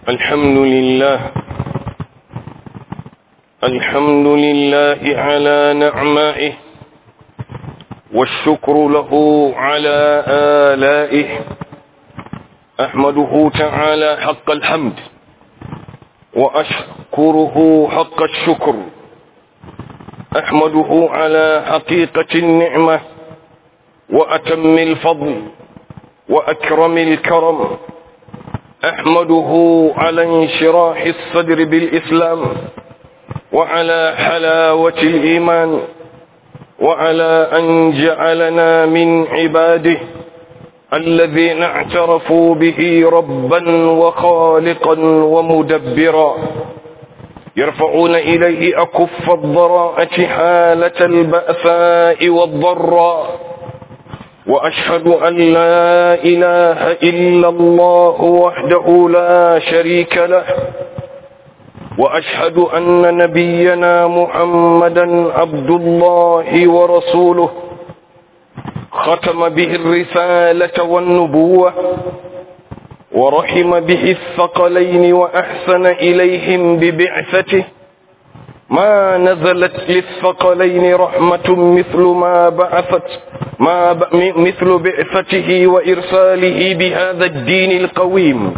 الحمد لله الحمد لله على نعمائه والشكر له على آلائه أحمده تعالى حق الحمد وأشكره حق الشكر أحمده على حقيقة النعمة وأتم الفضل وأكرم الكرم أحمده على انشراح الصدر بالإسلام وعلى حلاوة الإيمان وعلى أن جعلنا من عباده الذين اعترفوا به ربا وخالقا ومدبرا يرفعون إليه أكف الضراءة حالة البأساء والضراء وأشهد أن لا إله إلا الله وحده لا شريك له وأشهد أن نبينا محمدا عبد الله ورسوله ختم به الرسالة والنبوة ورحم به الثقلين وأحسن إليهم ببعثته ما نزلت للثقلين رحمة مثل ما بعثت ما ب... مثل بعثته وإرساله بهذا الدين القويم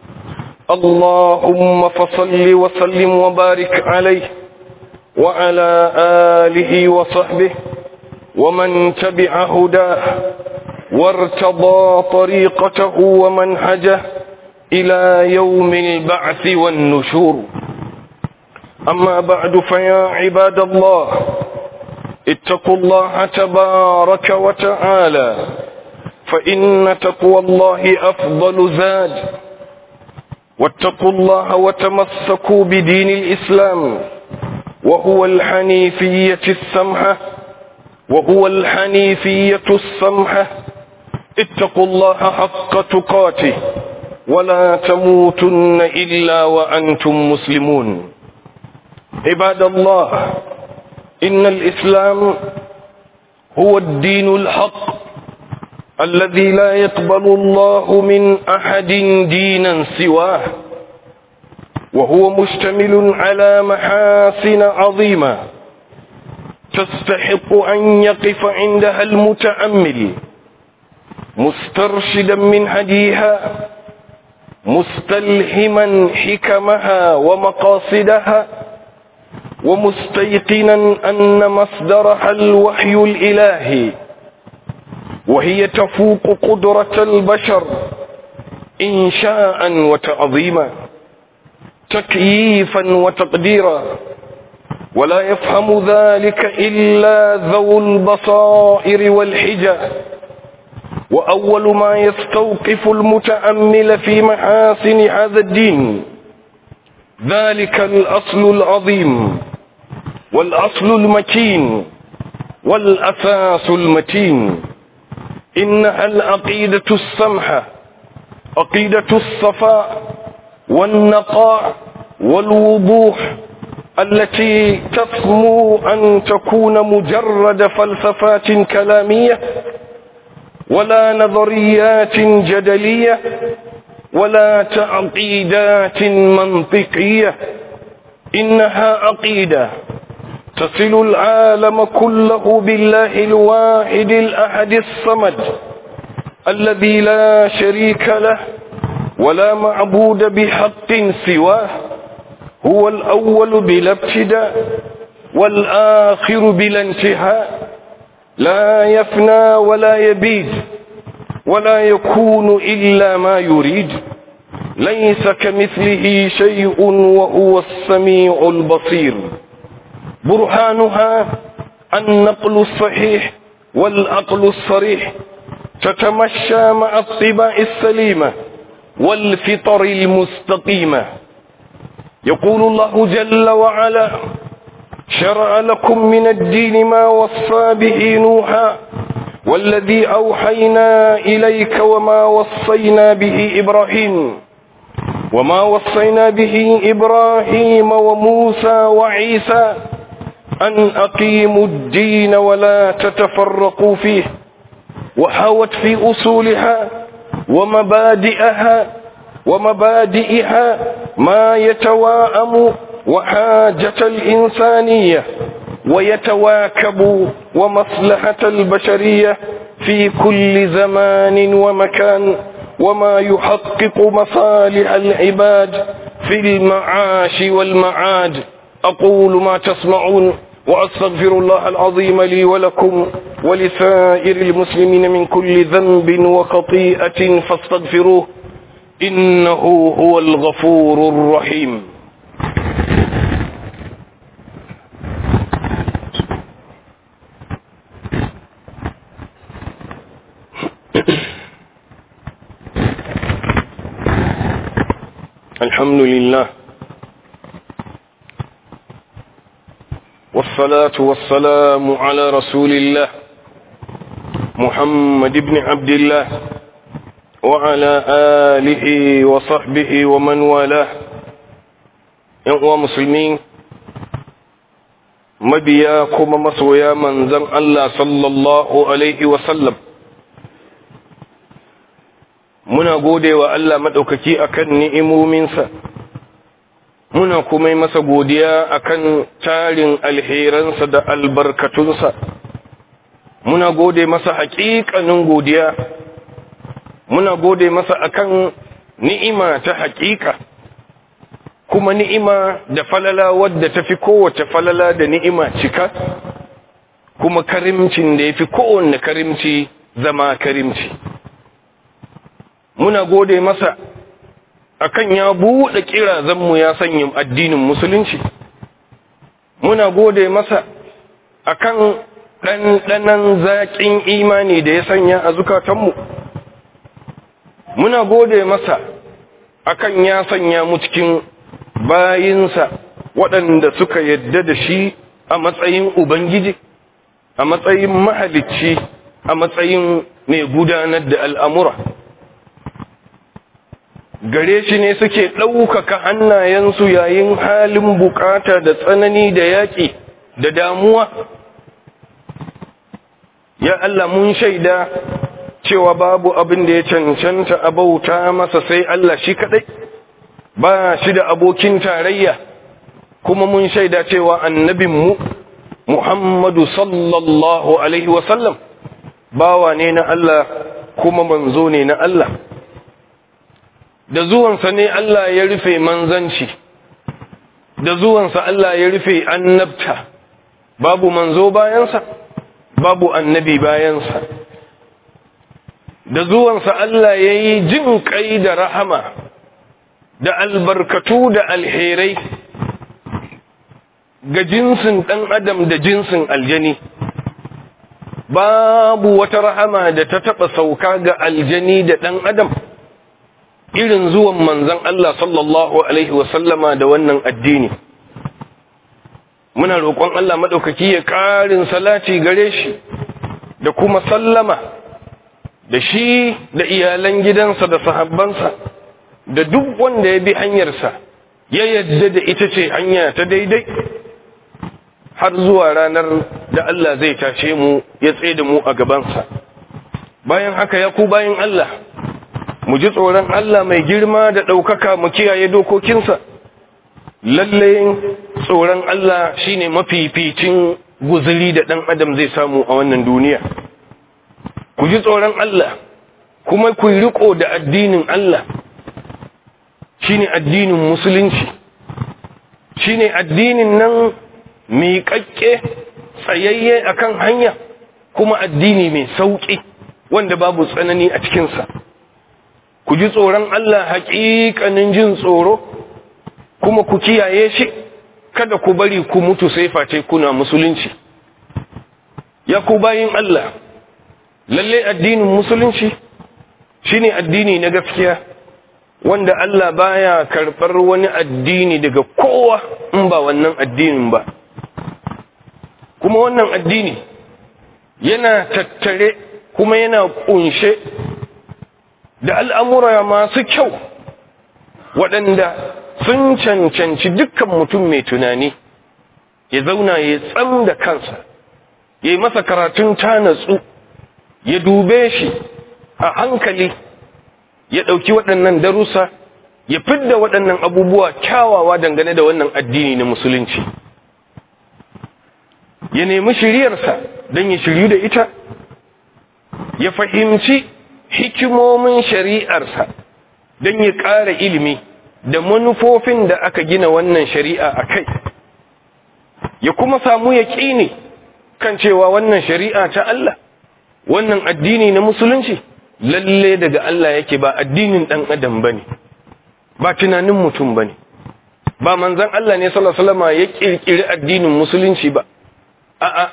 اللهم فصل وسلم وبارك عليه وعلى آله وصحبه ومن تبع هداه وارتضى طريقته ومنهجه إلى يوم البعث والنشور أما بعد فيا عباد الله اتقوا الله تبارك وتعالى فإن تقوى الله أفضل زاد واتقوا الله وتمسكوا بدين الإسلام وهو الحنيفية السمحة وهو الحنيفية السمحة اتقوا الله حق تقاته ولا تموتن إلا وأنتم مسلمون عباد الله إن الإسلام هو الدين الحق الذي لا يقبل الله من أحد دينا سواه وهو مشتمل على محاسن عظيمة تستحق أن يقف عندها المتأمل مسترشدا من هديها مستلهما حكمها ومقاصدها ومستيقنا أن مصدرها الوحي الإلهي وهي تفوق قدرة البشر إنشاء وتعظيما تكييفا وتقديرا ولا يفهم ذلك إلا ذو البصائر والحجة وأول ما يستوقف المتأمل في محاسن هذا الدين ذلك الأصل العظيم والأصل المتين والأساس المتين إنها العقيدة السمحة عقيدة الصفاء والنقاء والوضوح التي تسمو أن تكون مجرد فلسفات كلامية ولا نظريات جدلية ولا تعقيدات منطقية إنها عقيدة تصل العالم كله بالله الواحد الأحد الصمد الذي لا شريك له ولا معبود بحق سواه هو الأول بلا ابتداء والآخر بلا انتهاء لا يفنى ولا يبيد ولا يكون إلا ما يريد ليس كمثله شيء وهو السميع البصير برهانها النقل الصحيح والعقل الصريح تتمشى مع الطباع السليمة والفطر المستقيمة يقول الله جل وعلا شرع لكم من الدين ما وصى به نوحا والذي أوحينا إليك وما وصينا به إبراهيم وما وصينا به إبراهيم وموسى وعيسى أن أقيموا الدين ولا تتفرقوا فيه وحوت في أصولها ومبادئها ومبادئها ما يتواءم وحاجة الإنسانية ويتواكب ومصلحة البشرية في كل زمان ومكان وما يحقق مصالح العباد في المعاش والمعاد أقول ما تسمعون وأستغفر الله العظيم لي ولكم ولسائر المسلمين من كل ذنب وخطيئة فاستغفروه إنه هو الغفور الرحيم الحمد لله والصلاة والسلام على رسول الله محمد بن عبد الله وعلى آله وصحبه ومن والاه ‘yan musulmi mabiya kuma masoya manzan Allah sallallahu Alaihi wasallam muna gode wa Allah maɗaukaki akan ni'imominsa muna kuma yi masa godiya akan tarin alheransa da albarkatunsa muna gode masa haƙiƙanin godiya muna gode masa akan ni'ima ta haƙiƙa kuma ni'ima da falala wadda ta fi kowace falala da ni'ima cika kuma karimcin da ya fi kowanne karimci zama karimci muna gode masa akan ya buɗe kirazanmu ya sanya addinin musulunci muna gode masa akan ɗanɗanan zaƙin imani da ya sanya a zukatanmu muna gode masa akan ya sanya mu cikin bayinsa waɗanda suka yadda da shi a matsayin ubangiji a matsayin mahalicci a matsayin mai gudanar da al'amura gare shi ne suke ɗaukaka hannayensu yayin halin bukata da tsanani da yaƙi da damuwa ya Allah mun shaida cewa babu abin da ya cancanta a bauta masa sai Allah shi kaɗai ba shi da abokin tarayya kuma mun shaida cewa annabinmu Muhammadu sallallahu Alaihi wasallam bawa ne na Allah kuma manzo ne na Allah da zuwansa ne Allah ya rufe manzanci da zuwansa Allah ya rufe annabta babu manzo bayansa babu annabi bayansa da zuwansa Allah ya yi jin kai da rahama da albarkatu da alherai ga jinsin ɗan adam da jinsin aljani babu wata rahama da ta taɓa sauka ga aljani da ɗan adam irin zuwan manzan Allah sallallahu Alaihi wasallama da wannan addini muna roƙon Allah maɗaukaki ya ƙarin salati gare shi da kuma sallama da shi da iyalan gidansa da sahabbansa da duk wanda ya bi hanyarsa ya yadda da ita ce hanya ta daidai har zuwa ranar da Allah zai tashe mu ya tsaye da mu a gabansa bayan haka ya ku bayan Allah mu ji tsoron Allah mai girma da ɗaukaka mu kiyaye dokokinsa lalle tsoron Allah shine mafificin guzuri da ɗan adam zai samu a wannan duniya ku ji tsoron Allah kuma ku riko da addinin Allah shine addinin musulunci shine addinin nan miƙaƙƙe tsayayye akan hanya kuma addini mai sauƙi wanda babu tsanani a cikinsa ku ji tsoron Allah haƙiƙanin jin tsoro kuma ku kiyaye shi kada ku bari ku mutu sai face kuna musulunci ya ku bayin Allah lalle addinin musulunci shine addini na gaskiya wanda Allah baya karɓar wani addini daga kowa in ba wannan addinin ba kuma wannan addini yana tattare kuma yana kunshe da al'amura masu kyau waɗanda sun cancanci dukkan mutum mai tunani ya zauna ya tsam da kansa ya yi masa karatun tanatsu ya dube shi a hankali ya ɗauki waɗannan darussa ya fidda waɗannan abubuwa kyawawa dangane da wannan addini na musulunci ya nemi shiryarsa don ya shiryu da ita ya fahimci hikimomin shari'arsa don ya ƙara ilimi da manufofin da aka gina wannan shari'a a kai ya kuma samu ya ne kan cewa wannan shari'a ta Allah wannan addini na musulunci lalle daga Allah yake ba addinin ɗan adam ba ne ba tunanin mutum ba ne ba manzan Allah ne salasalama ya ƙirƙiri addinin musulunci ba a'a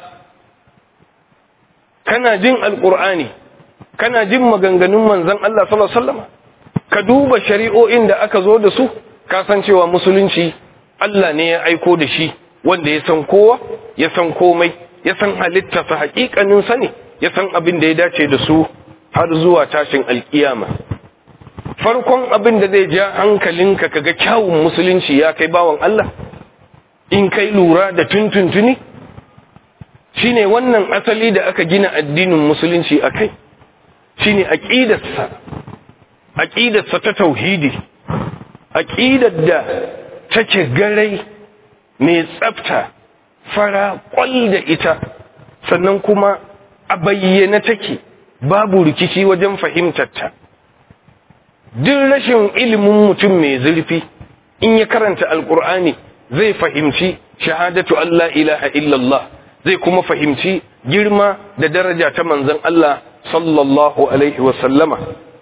kana jin alƙur'ani kana jin maganganun manzan Allah salasalama ka duba shari'o'in da aka zo da su cewa musulunci Allah ne ya aiko da shi wanda ya san kowa ya san komai ya san halittarsa haƙiƙanin sani ya san abin da ya dace da su har zuwa tashin alƙiyama farkon abin da zai ja hankalinka kaga kyawun musulunci ya kai bawan Allah in kai lura da tuntuntuni shine wannan asali da aka gina addinin musulunci a kai shine aqidarsa aqidarsa ta tauhidi aqidar da take garai mai tsafta fara kwal da ita sannan kuma a bayyana take babu rikici wajen fahimtarta duk rashin ilimin mutum mai zurfi in ya karanta alkur'ani zai fahimci shahadatu Allah ilaha illallah zai kuma fahimci girma da daraja ta manzon Allah sallallahu alaihi wasallama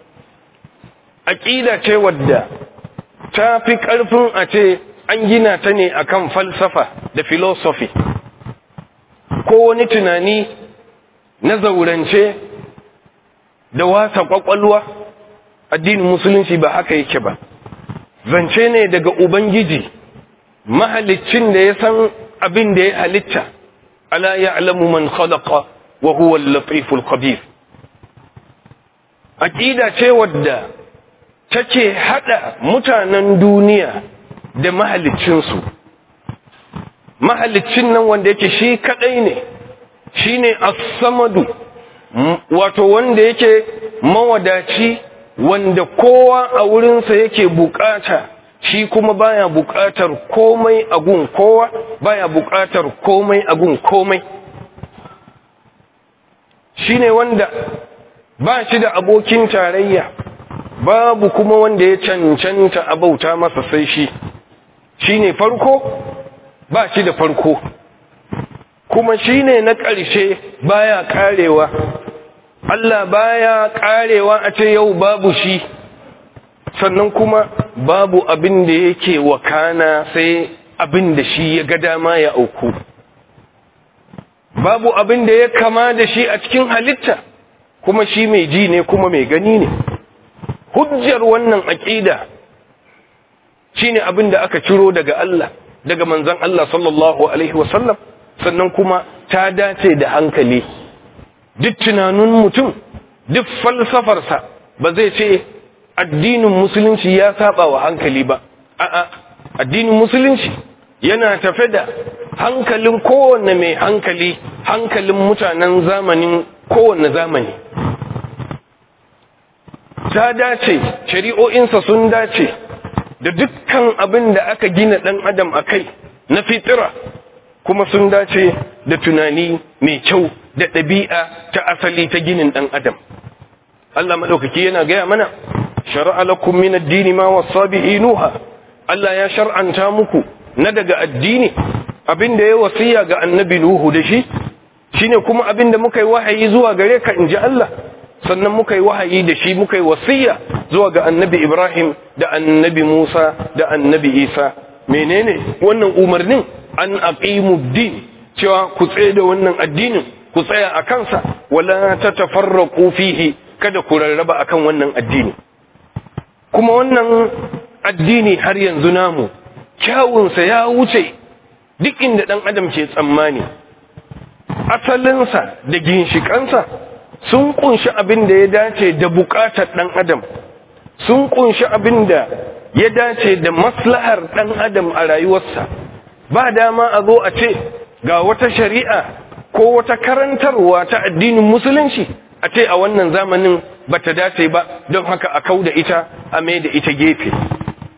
aqida ce wadda ta fi ƙarfin a ce an gina ta ne akan falsafa da philosophy ko wani tunani na zaurance da wasa kwakwalwa addinin musulunci ba haka yake ba zance ne daga ubangiji mahalicin da ya san abin da ya halitta ala ya'lamu man khalaqa wa huwa al-latiful khabir aqida ce wadda take hada mutanen duniya da mahaliccinsu mahalicin nan wanda yake shi kadai ne shine as-samadu wato wanda yake mawadaci wanda kowa a wurinsa yake bukata shi kuma baya bukatar komai a gun kowa baya bukatar komai a gun komai shine wanda ba shi da abokin tarayya babu kuma wanda ya cancanta a bauta masa sai shi shine farko ba shi da farko kuma shine na ƙarshe baya karewa Allah baya karewa a ce yau babu shi sannan kuma babu abin da yake wakana sai abin da shi ya ga dama ya auku babu abin da ya kama da shi a cikin halitta kuma shi mai ji ne kuma mai gani ne hujjar wannan aƙida shine abin da aka ciro daga Allah daga manzon Allah sallallahu alaihi wasallam sannan kuma ta dace da hankali duk tunanin mutum duk falsafarsa ba zai ce addinin musulunci ya saba wa hankali ba a'a addinin musulunci yana tafe da hankalin kowanne mai hankali hankalin mutanen zamanin kowanne zamani ta dace shari'o'insa sun dace da dukkan abin da aka gina ɗan adam a kai na fitira kuma sun dace da tunani mai kyau da ɗabi'a ta asali ta ginin ɗan adam Allah maɗaukaki yana gaya mana shari'a lakum min addini ma wasa bihi nuha Allah ya shar'anta muku na daga addini abin da ya wasiya ga annabi nuhu da shi shine kuma abin da muka yi wahayi zuwa gare ka inji Allah sannan muka yi wahayi da shi muka yi wasiya zuwa ga annabi Ibrahim da annabi Musa da annabi Isa menene wannan umarnin an aqimu din cewa ku tsaye da wannan addinin ku tsaya a kansa wala tatafarraqu fihi kada ku rarraba akan wannan addini kuma wannan addini har yanzu namu kyawunsa ya wuce duk inda dan adam ke tsammani asalinsa da ginshikansa sun kunshi abin da ya dace da bukatar ɗan adam sun kunshi abin da ya dace da maslahar ɗan adam a rayuwarsa ba dama a zo a ce ga wata shari'a ko wata karantarwa ta addinin musulunci a ce a wannan zamanin ba ta dace ba don haka a kau da ita a mai da ita gefe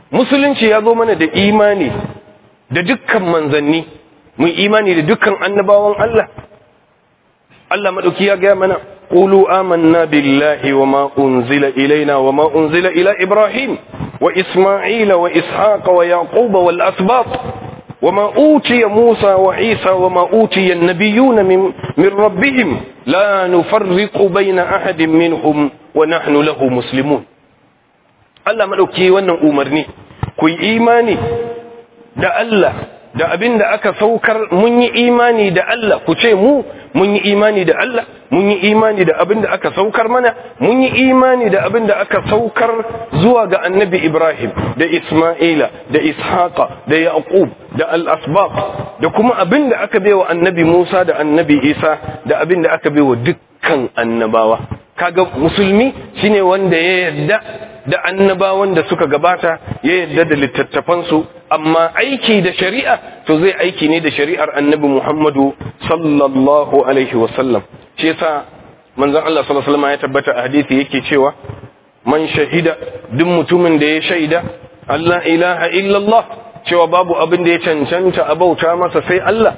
musulunci ya zo mana da imani da dukkan manzanni mun imani da dukkan annabawan Allah Allah madauki ya ga mana qulu amanna billahi wama unzila ilaina wama unzila ila ibrahim wa isma'ila wa ishaqa wa yaquba wal asbab وما أوتي موسى وعيسى وما أوتي النبيون من, من ربهم لا نفرق بين أحد منهم ونحن له مسلمون Allah maɗauki wannan umarni ku yi imani da Allah da abin da aka saukar mun yi imani da Allah ku ce mu mun yi imani da Allah mun yi imani da abin da aka saukar mana mun yi imani da abin da aka saukar zuwa ga annabi Ibrahim da Isma'ila da Ishaqa da Yaqub da al-asbaq da kuma abin da aka baiwa annabi Musa da annabi Isa da abin da aka baiwa dukkan annabawa kaga musulmi shine wanda ya yarda da annabawan da suka gabata ya yarda da littattafansu amma aiki da shari'a to zai aiki ne da shari'ar annabi Muhammadu sallallahu alaihi wasallam shi yasa manzon Allah sallallahu alaihi wasallam ya tabbata a hadisi yake cewa man shahida duk mutumin da ya shaida Allah ilaha illallah cewa babu abin da ya cancanta a bauta masa sai Allah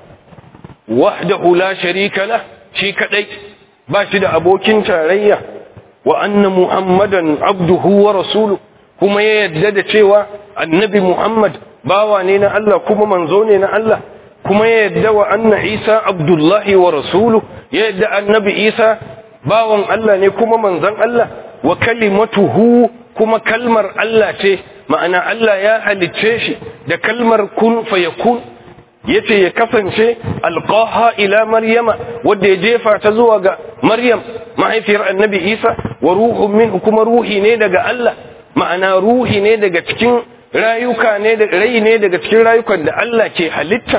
wahdahu la sharika lah shi kadai ba shi da abokin tarayya wa anna muhammadan abduhu wa rasuluhu kuma ya yadda da cewa annabi muhammad bawa ne na Allah kuma manzo ne na Allah kuma ya yadda wa anna isa abdullahi wa rasuluhu ya yadda annabi isa bawan Allah ne kuma manzon Allah wa kalimatuhu kuma kalmar Allah ce ma'ana Allah ya halicce shi da kalmar kun fayakun yace ya kasance alqaha ila maryama wanda ya jefa ta zuwa ga maryam mahaifiyar annabi isa wa ruhun min kuma ruhi ne daga Allah ma'ana ruhi ne daga cikin rayuka ne da rai ne daga cikin rayukan da Allah ke halitta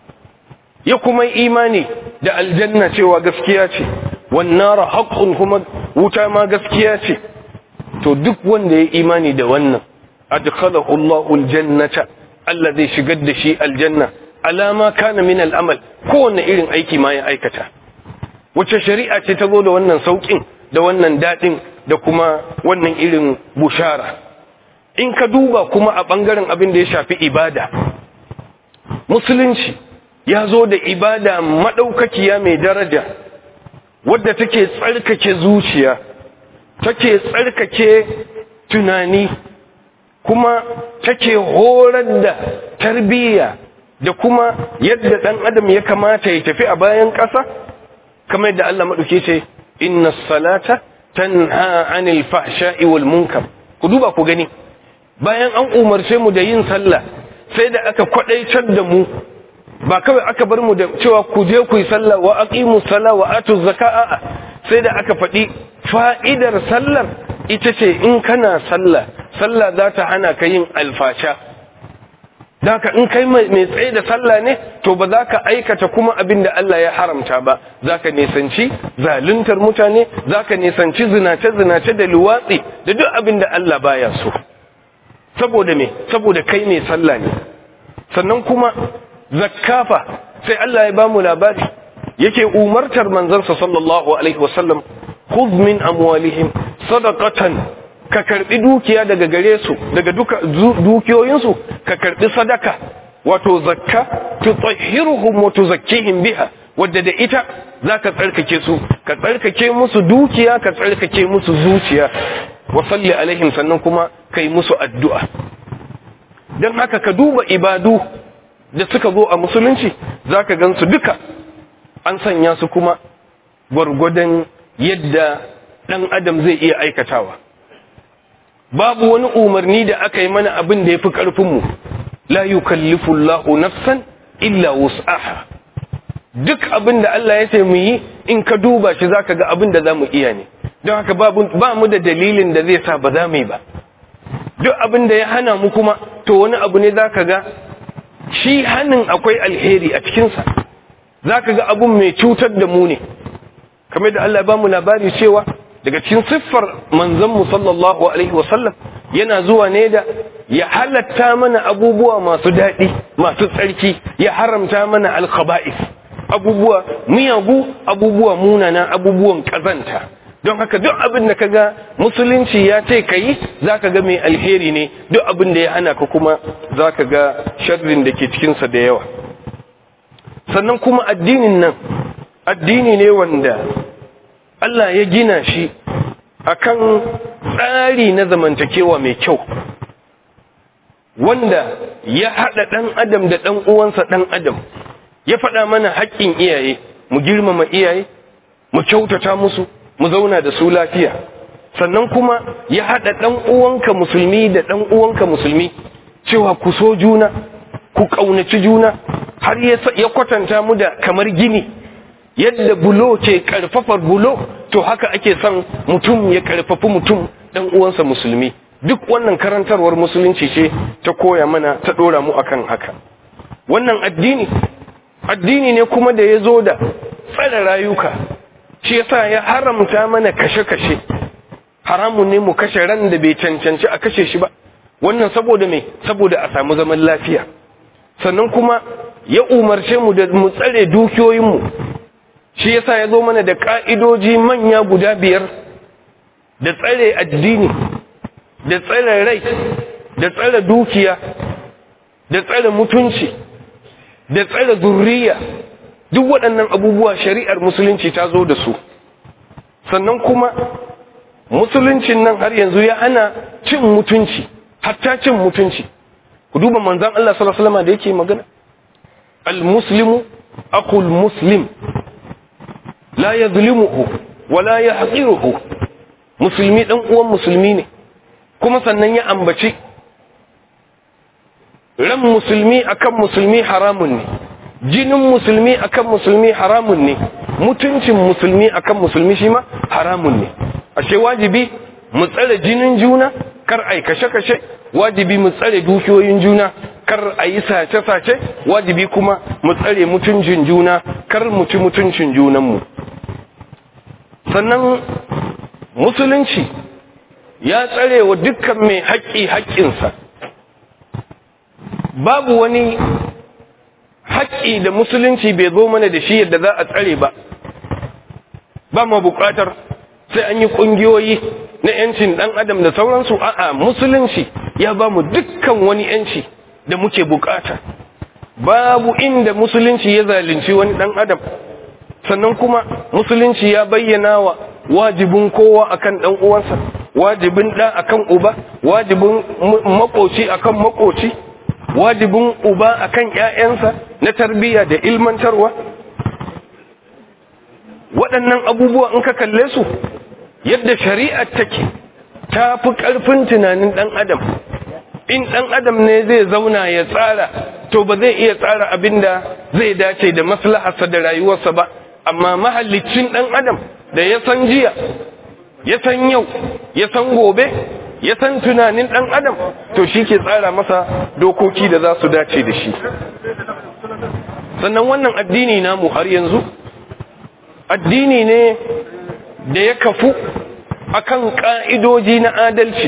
ya kuma imani da aljanna cewa gaskiya ce wan nara haqqun kuma wuta ma gaskiya ce to duk wanda ya imani da wannan adkhalahu Allahu aljannata Allah zai shigar da shi aljanna alama kana min al'amal kowanne irin aiki ma ya aikata wace shari'a ce ta zo da wannan saukin da wannan dadin da kuma wannan irin bushara in ka duba kuma a bangaren abin da ya shafi ibada musulunci ya zo da ibada madaukakiya mai daraja wadda take tsarkake zuciya take tsarkake tunani kuma take horar da tarbiyya da kuma yadda ɗan adam ya kamata ya tafi a bayan ƙasa kamar yadda Allah maɗauke ce inna salata tanha anil fahsha'i wal munkar ku duba ku gani bayan an umarce mu da yin sallah sai da aka kwadaitar da mu ba kawai aka bar mu da cewa ku je ku yi sallah wa aqimu sala wa atu zaka'a sai da aka faɗi fa'idar sallar ita ce in kana sallah sallah za ta hana ka yin alfasha Daka in kai mai tsaye da sallah ne to ba za ka aikata kuma abin da Allah ya haramta ba za ka nisanci zaluntar mutane za ka nisanci zinace-zinace da luwatsi da duk abin da Allah baya so saboda me saboda kai mai sallah ne sannan kuma zakkafa sai Allah ya bamu labari yake umartar manzansa sallallahu alaihi wasallam khudh min amwalihim sadaqatan ka karbi dukiya daga gare su daga duka dukiyoyinsu ka karbi sadaka wato zakka tutahhiruhum wa tuzakkihim biha wadda da ita zaka tsarkake su ka tsarkake musu dukiya ka tsarkake musu zuciya wa salli alaihim sannan kuma kai musu addu'a dan haka ka duba ibadu da suka zo a musulunci zaka gansu duka an sanya su kuma gwargwadon yadda dan adam zai iya aikatawa babu wani umarni da aka yi mana abin da ya fi ƙarfinmu la yukallifu Allahu nafsan illa wus'aha duk abin da Allah ya ce mu yi in ka duba shi zaka ga abin da zamu iya ne don haka ba mu da dalilin da zai sa ba za mu yi ba duk abin da ya hana mu kuma to wani abu ne zaka ga shi hanin akwai alheri a cikinsa zaka ga abun mai cutar da mu ne kamar da Allah ya ba mu labari cewa daga cikin siffar manzanmu sallallahu alaihi wasallam yana zuwa ne da ya halatta mana abubuwa masu daɗi masu tsarki ya haramta mana alkhaba'is abubuwa miyagu abubuwa munana abubuwan ƙazanta don haka duk abin da kaga musulunci ya ce ka yi za ka ga mai alheri ne duk abin da ya hana ka kuma za ka ga sharrin da ke cikinsa da yawa sannan kuma addinin nan addini ne wanda Allah ya gina shi akan tsari na zamantakewa mai kyau wanda ya haɗa ɗan adam da ɗan uwansa ɗan adam ya faɗa mana haƙƙin iyaye mu girmama iyaye mu kyautata musu mu zauna da su lafiya sannan kuma ya haɗa ɗan uwanka musulmi da ɗan uwanka musulmi cewa ku so juna ku ƙaunaci juna har ya kwatanta mu da kamar gini yadda bulo ke ƙarfafar bulo to haka ake son mutum ya ƙarfafi mutum ɗan uwansa musulmi duk wannan karantarwar musulunci ce ta koya mana ta ɗora mu akan haka wannan addini addini ne kuma da ya zo da tsare rayuka shi yasa ya haramta mana kashe-kashe haramun ne mu kashe ran da bai cancanci a kashe shi ba wannan saboda me saboda a samu zaman lafiya sannan kuma ya umarce mu da mu tsare dukiyoyinmu shi yasa ya zo mana da ka'idoji manya guda biyar da tsare addini da tsare rai da tsare dukiya da tsare mutunci da tsare zurriya duk waɗannan abubuwa shari'ar musulunci ta zo da su sannan kuma musuluncin nan har yanzu ya hana cin mutunci hatta cin mutunci ku duba manzan Allah sallallahu alaihi wasallam da yake magana al-muslimu aqul muslim la yadhlimuhu wa la yahqiruhu musulmi dan uwan musulmi ne kuma sannan ya ambaci ran musulmi akan musulmi haramun ne jinin musulmi akan musulmi haramun ne mutuncin musulmi akan musulmi shi ma haramun ne ashe wajibi mu tsare jinin juna kar ai kashe-kashe wajibi mu tsare dukiyoyin juna kar a yi sace-sace wajibi kuma mu tsare mutuncin juna kar mu ci mutuncin junanmu sannan musulunci ya tsare wa dukkan mai haƙƙi haƙƙinsa babu wani haƙƙi da musulunci bai zo mana da shi yadda za a tsare ba ba ma buƙatar sai an yi ƙungiyoyi na 'yancin ɗan adam da sauransu a'a musulunci ya ba mu dukkan wani 'yanci da muke buƙata babu inda musulunci ya zalunci wani ɗan adam sannan kuma musulunci ya bayyana wa wajibin kowa akan ɗan uwansa wajibin ɗa akan uba wajibin makoci akan makoci wajibin uba akan ƴaƴansa na tarbiyya da ilmantarwa waɗannan abubuwa in ka kalle su yadda shari'ar take ta fi ƙarfin tunanin ɗan adam in ɗan adam ne zai zauna ya tsara to ba zai iya tsara abin da zai dace da maslaharsa da rayuwarsa ba amma mahallicin ɗan adam da ya san jiya ya san yau ya san gobe ya san tunanin ɗan adam to shi ke tsara masa dokoki da za su dace da shi sannan wannan addini namu har yanzu addini ne da ya kafu akan ƙa'idoji na adalci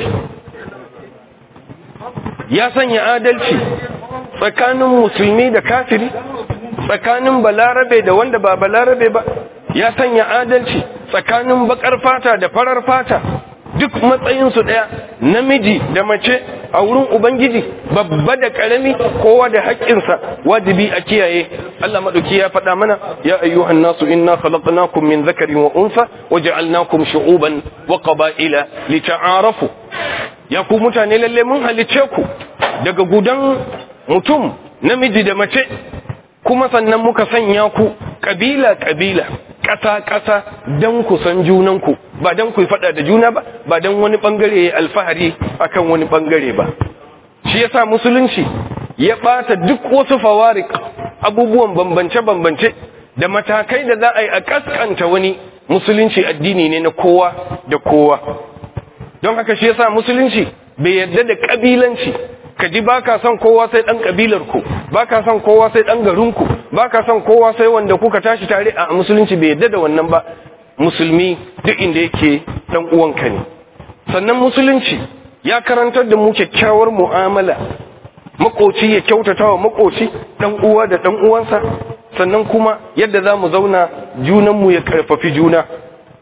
ya sanya adalci tsakanin musulmi da kafiri tsakanin balarabe da wanda ba balarabe ba ya sanya adalci tsakanin bakar fata da farar fata duk matsayinsu ɗaya namiji da mace a wurin ubangiji babba da ƙarami kowa da haƙƙinsa wajibi a kiyaye Allah maɗauki ya faɗa mana ya ayyuhan nasu inna khalaqnakum min zakarin wa unsa wa ja'alnakum shu'uban wa qaba'ila lita'arafu ya ku mutane lalle mun halice ku daga gudan mutum namiji da mace kuma sannan muka sanya ku kabila kabila ƙasa-ƙasa don ku san junanku ba don ku faɗa da juna ba ba don wani ɓangare ya alfahari akan wani ɓangare ba shi yasa musulunci ya ɓata duk wasu fawarik abubuwan bambance-bambance da matakai da za a yi a ƙasƙanta wani musulunci addini ne na kowa da kowa don haka shi yasa musulunci bai yarda da ƙabilanci ka ji ba ka son kowa sai ɗan ƙabilarku ba ka son kowa sai ɗan garinku ba ka son kowa sai wanda kuka tashi tare a musulunci bai yadda da wannan ba musulmi duk inda yake ɗan uwanka ne sannan musulunci ya karantar da mu kyakkyawar mu'amala makoci ya kyautata wa makoci ɗan uwa da ɗan uwansa sannan kuma yadda za mu zauna junanmu ya karfafi juna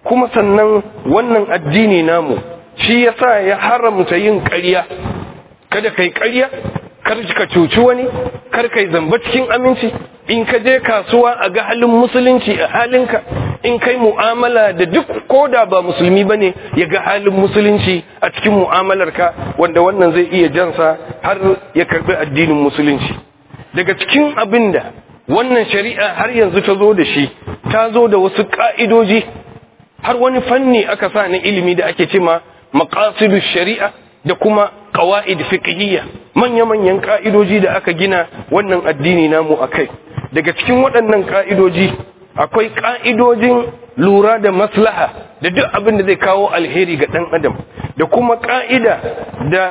kuma sannan wannan addini namu shi yasa ya haramta yin ƙarya kada kai ƙarya kar ka cuci wani kar kai zamba cikin aminci in ka je kasuwa a ga halin musulunci a halinka in kai mu'amala da duk koda ba musulmi bane ya ga halin musulunci a cikin mu'amalarka wanda wannan zai iya jansa har ya karbi addinin musulunci daga cikin abin da wannan shari'a har yanzu ta zo da shi ta zo da wasu ka'idoji har wani fanni aka sa na ilimi da ake cema maqasidu shari'a da kuma qawaid fiqhiyya manya-manyan ka'idoji da aka gina wannan addini namu akai daga cikin waɗannan ka'idoji akwai ka'idojin lura da maslaha da duk abin da zai kawo alheri ga ɗan adam da kuma ka'ida da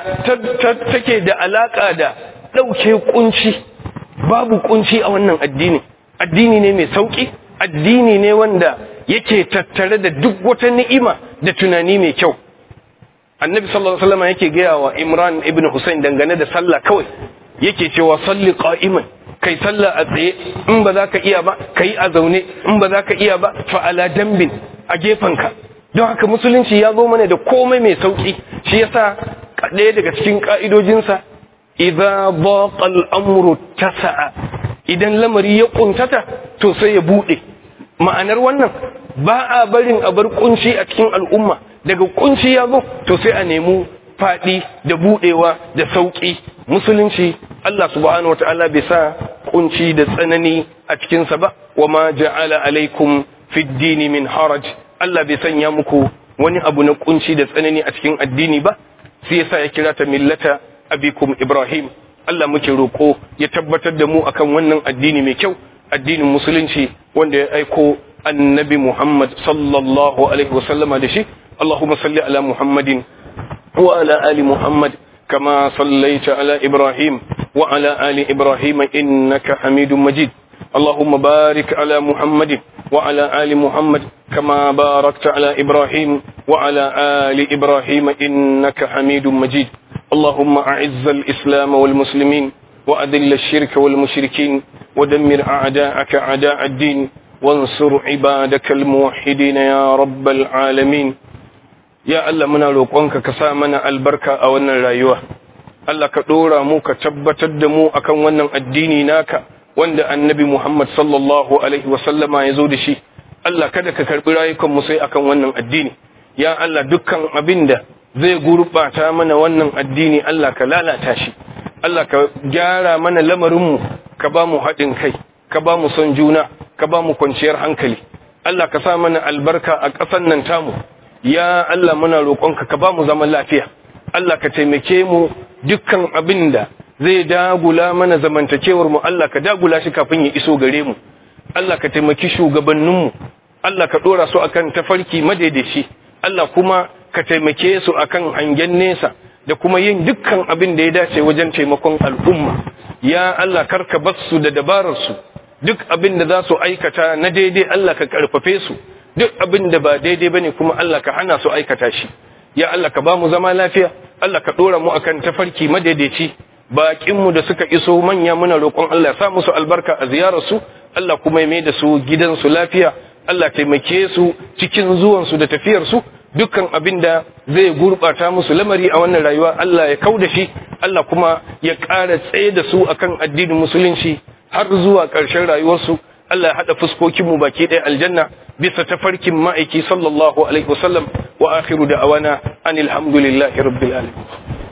take da alaka da ɗauke kunci babu kunci a wannan addini addini ne mai sauki addini ne wanda yake tattare da duk wata ni'ima da tunani mai kyau annabi sallallahu alaihi wasallam yake gaya wa imran ibn husayn dangane da sallah kawai yake cewa salli qa'iman kai sallah a tsaye in ba za ka iya ba kai a zaune in ba za ka iya ba fa ala dambin a ka don haka musulunci ya zo mana da komai mai sauki shi yasa ɗaya daga cikin ka'idojinsa idza baqa al-amru tasa'a idan lamari ya kuntata to sai ya bude ma'anar wannan ba a barin a bar kunci a cikin al'umma daga kunci ya zo to sai a nemi faɗi da buɗewa da sauƙi musulunci Allah subhanahu wata'ala bai sa kunci da tsanani a cikinsa ba wa ma ja'ala alaikum fid dini min haraj Allah bai sanya muku wani abu na kunci da tsanani a cikin addini ba sai yasa ya kira ta millata abikum Ibrahim Allah muke roko ya tabbatar da mu akan wannan addini mai kyau addinin musulunci wanda ya aiko annabi Muhammad sallallahu alaihi wasallama da shi اللهم صل على محمد وعلى آل محمد كما صليت على إبراهيم وعلى آل إبراهيم إنك حميد مجيد اللهم بارك على محمد وعلى آل محمد كما باركت على إبراهيم وعلى آل إبراهيم إنك حميد مجيد اللهم أعز الإسلام والمسلمين وأذل الشرك والمشركين ودمر أعداءك أعداء الدين وانصر عبادك الموحدين يا رب العالمين ya Allah muna roƙonka ka sa mana albarka a wannan rayuwa Allah ka ɗora mu ka tabbatar da mu akan wannan addini naka wanda annabi Muhammad sallallahu alaihi wasallama ya zo da shi Allah kada ka karɓi rayukan mu sai akan wannan addini ya Allah dukkan abin da zai gurɓata mana wannan addini Allah ka lalata shi Allah ka gyara mana lamarinmu ka ba mu haɗin kai ka ba mu son juna ka ba mu kwanciyar hankali Allah ka sa mana albarka a ƙasan nan tamu ya Allah muna roƙonka ka ba mu zaman lafiya Allah ka taimake mu dukkan abin da zai dagula mana zamantakewar mu Allah ka dagula shi kafin ya iso gare mu Allah ka taimaki shugabanninmu Allah ka dora su akan tafarki madaidaici Allah kuma ka taimake su akan hangen nesa da kuma yin dukkan abin da ya dace wajen taimakon al'umma ya Allah karka bar su da dabarar su duk abin da za su aikata na daidai Allah ka karfafe su duk abin da ba daidai bane kuma Allah ka hana su aikata shi ya Allah ka ba mu zama lafiya Allah ka dora mu akan tafarki madaidaici bakin mu da suka iso manya muna roƙon Allah ya sa musu albarka a ziyarar su Allah kuma ya mai da su gidansu lafiya Allah taimake su cikin zuwan su da tafiyar su dukkan abin da zai gurbata musu lamari a wannan rayuwa Allah ya kauda shi Allah kuma ya ƙara tsaye da su akan addinin musulunci har zuwa ƙarshen rayuwarsu Allah ya haɗa fuskokinmu baki ɗaya aljanna bisa tafarkin ma'aiki sallallahu alaihi wasallam wa akhiru da awana anil hamdulillahi rabbil alamin